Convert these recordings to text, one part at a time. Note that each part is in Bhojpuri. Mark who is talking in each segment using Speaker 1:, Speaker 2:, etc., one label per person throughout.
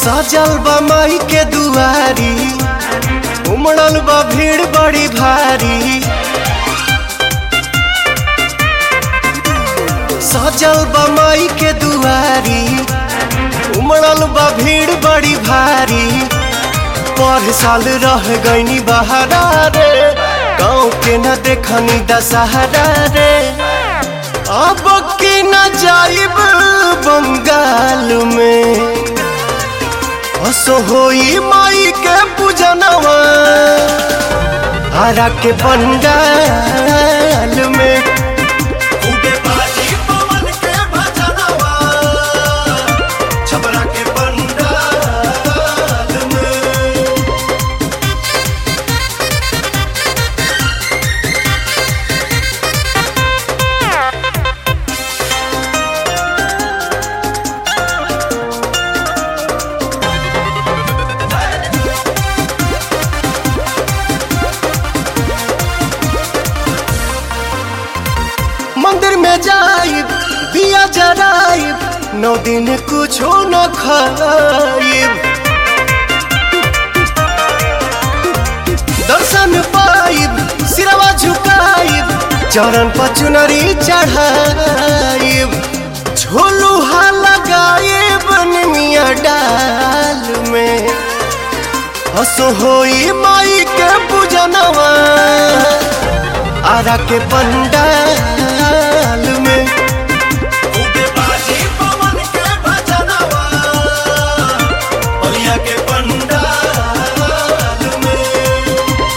Speaker 1: सजल बा माई के दुआरी उमड़ल बा भीड़ बड़ी भारी सजल बा माई के दुआरी उमड़ल बा भीड़ बड़ी भारी पर साल रह गईनी बहारा रे गाँव के न देखनी दशहरा रे अब की न जाइब बंगाल में असो होई माई के पूजनवा हरा के पंडाल में खूबे बाजी पवन के भजनवा छबरा के पंडाल में मंदिर में जाइब दिया जराइब नौ दिन कुछो न खाइब दर्शन पाइब सिरवा झुकाइब चरण पर चुनरी चढ़ाइब झोलू हा लगाइब निमिया डाल में हसो होई माई के पूजनवा आरा के पंडाल में खूबे बाजी पवन के भजनवा बलिया के पंडाल में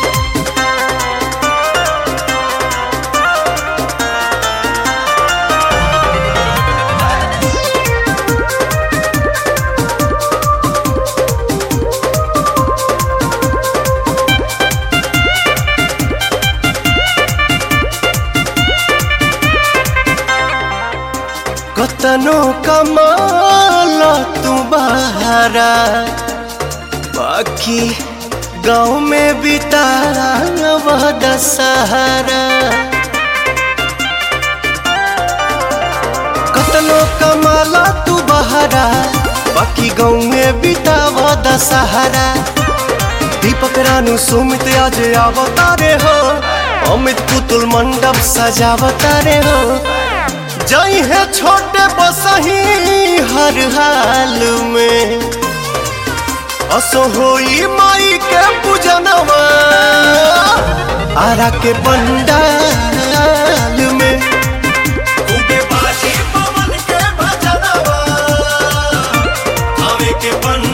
Speaker 1: कतनो कमाल तू बहारा बाकी गाँव में बितारा वह दशहरा कतनो कमाला तू बहारा बाकी गाँव में बिताव दशहरा दीपक रानू सुमित आज अवतारे हो अमित पुतुल मंडप सजावतारे हो जई है छोटे बसही हर हाल में असो होई माई के पूजनवा आरा के पंडाल में खूबे बाजी पवन के भजनवा हवे के पंडाल